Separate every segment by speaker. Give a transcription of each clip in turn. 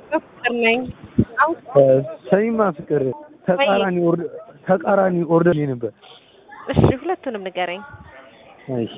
Speaker 1: ፍቅር ነኝ። አሁን
Speaker 2: ሰሚማ ፍቅር ተቃራኒ ኦርደር ተቃራኒ ኦርደር ላይ ነበር።
Speaker 1: እሺ ሁለቱንም ንገረኝ።
Speaker 2: እሺ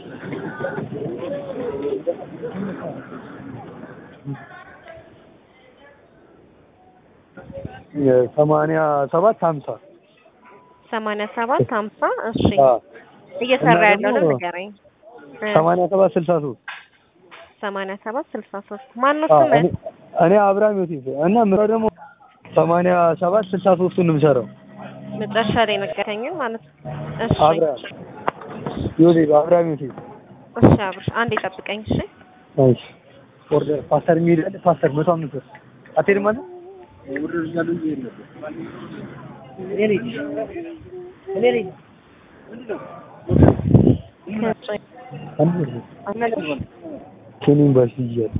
Speaker 2: ሰማንያ ሰባት ሀምሳ
Speaker 1: ሰማንያ ሰባት ሀምሳ እሺ
Speaker 2: አዎ
Speaker 1: እየሰራ
Speaker 2: እና
Speaker 1: ያለው ነው
Speaker 2: ደግሞ
Speaker 1: ንገረኝ። እ
Speaker 2: ሰማንያ ሰባት ስልሳ ሶስት
Speaker 1: ሰማንያ ሰባት ስልሳ ሶስት ማነው
Speaker 2: አዎ
Speaker 1: ስምህ?
Speaker 2: እኔ- እኔ አብርሃም ዮሴፍ እና ምራ ደግሞ ሰማንያ ሰባት ስልሳ ሶስቱን ነው የምሰራው።
Speaker 1: መጨረሻ ላይ ነገርከኝን ማለት ነው። እሺ
Speaker 2: አብርሃም ዮሴፍ አብርሃም ዮሴፍ
Speaker 1: እሺ አብርሽ አንዴ ጠብቀኝ እሺ።
Speaker 2: እሺ ኦርደር ፓስተር የሚሄድ አለ ፓስተር መቶ አምስት ብር አትሄድም አለ ኬኒን ባሽ ይያል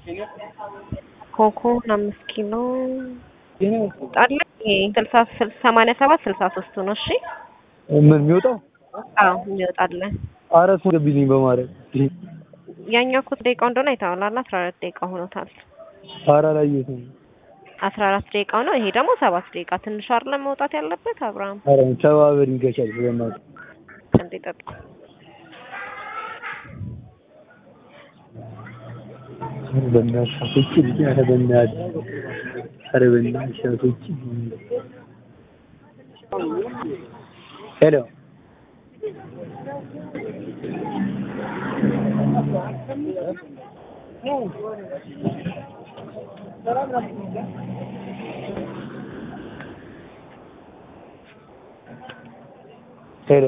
Speaker 1: ኮኮን አምስት ኪሎ ጣለ ስልሳ ስል- ሰማንያ ሰባት ስልሳ ሶስቱ ነው እሺ።
Speaker 2: ምን የሚወጣው
Speaker 1: አዎ ይወጣለን።
Speaker 2: አራት ገብልኝ በማለት
Speaker 1: ያኛው እኮ ደቂቃው እንደሆነ አይተኸዋል። አስራ አራት ደቂቃ ሆኖታል።
Speaker 2: ኧረ አላየሁትም።
Speaker 1: አስራ አራት ደቂቃው ነው። ይሄ ደግሞ ሰባት ደቂቃ ትንሽ አይደለም መውጣት ያለበት። አብርሃም
Speaker 2: ኧረ ተባበሪኝ ከቻልክ በእናትህ
Speaker 1: እንዴ ጠብቅ።
Speaker 2: ኧረ በእናትህ አስወጪልኝ። ኧረ በእናትህ ኧረ በእናትህ አስወጪልኝ። ሄሎ ሄሎ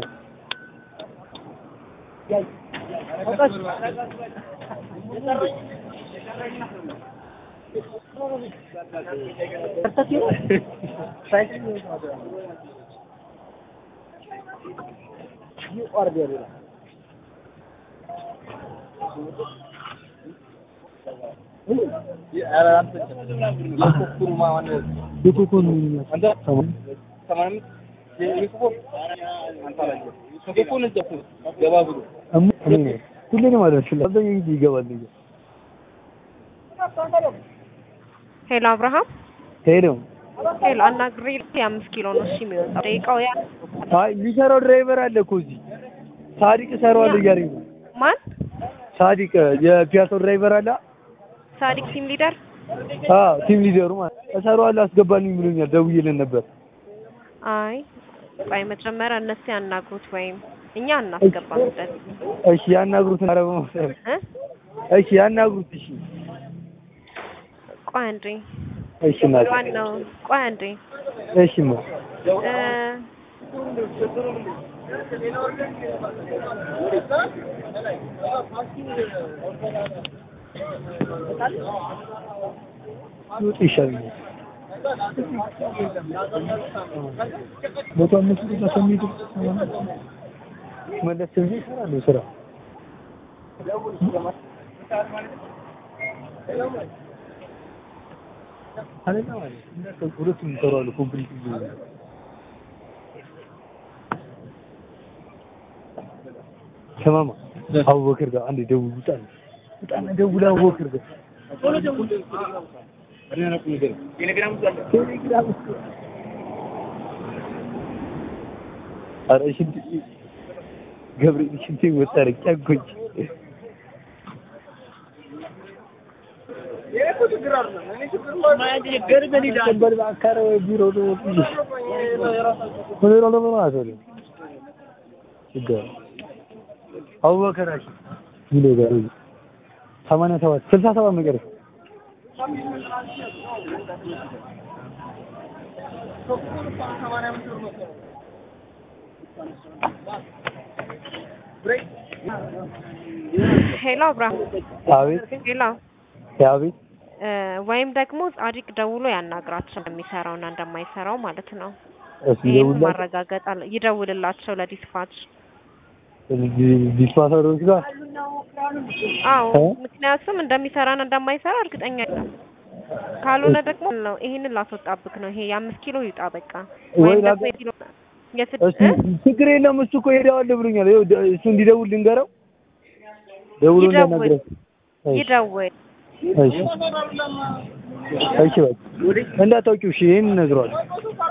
Speaker 2: የኮኮን እሙ እኔ ነኝ። ሁሌ ነው ማለት ነው። አብዛኛው ጊዜ ይገባል። ልጅ
Speaker 1: ሄሎ አብርሃም
Speaker 2: ሄሎ
Speaker 1: ሄሎ አናግሬ የአምስት ኪሎ ነው እሺ የሚወጣው ደቂቃው ያ
Speaker 2: አይ የሚሰራው ድራይቨር አለ እኮ እዚህ ሳዲቅ እሰራዋለሁ እያለኝ ነው።
Speaker 1: ማን
Speaker 2: ሳዲቅ የፒያሳው ድራይቨር አለ።
Speaker 1: ሳዲቅ ቲም ሊደር
Speaker 2: አዎ ቲም ሊደሩ ማለት እሰራዋለሁ አስገባልኝ ብሎኛል። ደውዬልን ነበር።
Speaker 1: አይ ቆይ መጀመሪያ እነሱ ያናግሩት ወይም እኛ እናስገባበት
Speaker 2: እሺ ያናግሩትን። ኧረ በመሰለህ
Speaker 1: እ
Speaker 2: እሺ ያናግሩት። እሺ
Speaker 1: ቆይ አንዴ
Speaker 2: እሺ እናቴ
Speaker 1: ዋናው ቆይ አንዴ
Speaker 2: እሺ ማ
Speaker 1: እ
Speaker 2: ይውጥ ይሻለኛል። መቶ አምስት ብር ከሚሄድ መለስ ብዬ እሰራለሁ ስራ አለና ማለት ነው። ሁለቱም ይሰራሉ ኮምፕሊት ከማማ አቡበክር ጋር አንዴ ደውል ውጣ ውጣና ደውል አቡበክር ጋር ቴሌግራም ውስጥ ኧረ ሽንት ገብርኤል ሽንቴ ወጣረ ጨጎኝ ቢሮ አቡበከር አሽ ሚሎ ጋር ሰማንያ ሰባት ስልሳ ሰባት መጨረሻ
Speaker 1: ሄሎ አብርሃም
Speaker 2: አቤት
Speaker 1: ሄሎ
Speaker 2: አቤት
Speaker 1: እ ወይም ደግሞ ጻድቅ ደውሎ ያናግራቸው እንደሚሰራውና እንደማይሰራው ማለት ነው።
Speaker 2: እሱ
Speaker 1: ይሄን
Speaker 2: ይደውላል
Speaker 1: ማረጋገጥ አለ ይደውልላቸው ለዲስፓች
Speaker 2: ዲስፓሰሮች ጋር
Speaker 1: አዎ
Speaker 2: እ?
Speaker 1: ምክንያቱም እንደሚሰራና እንደማይሰራ እርግጠኛ አይደለም። ካልሆነ ደግሞ ነው ይሄንን ላስወጣብክ ነው። ይሄ የአምስት ኪሎ ይውጣ በቃ
Speaker 2: ወይ
Speaker 1: ወይም
Speaker 2: ላገ-
Speaker 1: ደግሞ የኪሎ የስድ
Speaker 2: እሱ ችግር የለም እሱ እኮ ሄደዋል ብሎኛል። ይኸው ደ- እሱ እንዲደውል ልንገረው ደውሎ
Speaker 1: ይደውል
Speaker 2: እንዳናግረው። እሺ
Speaker 1: ይደውል
Speaker 2: እሺ እሺ በቃ እንዳታውቂው እሺ ይሄን እነግረዋለሁ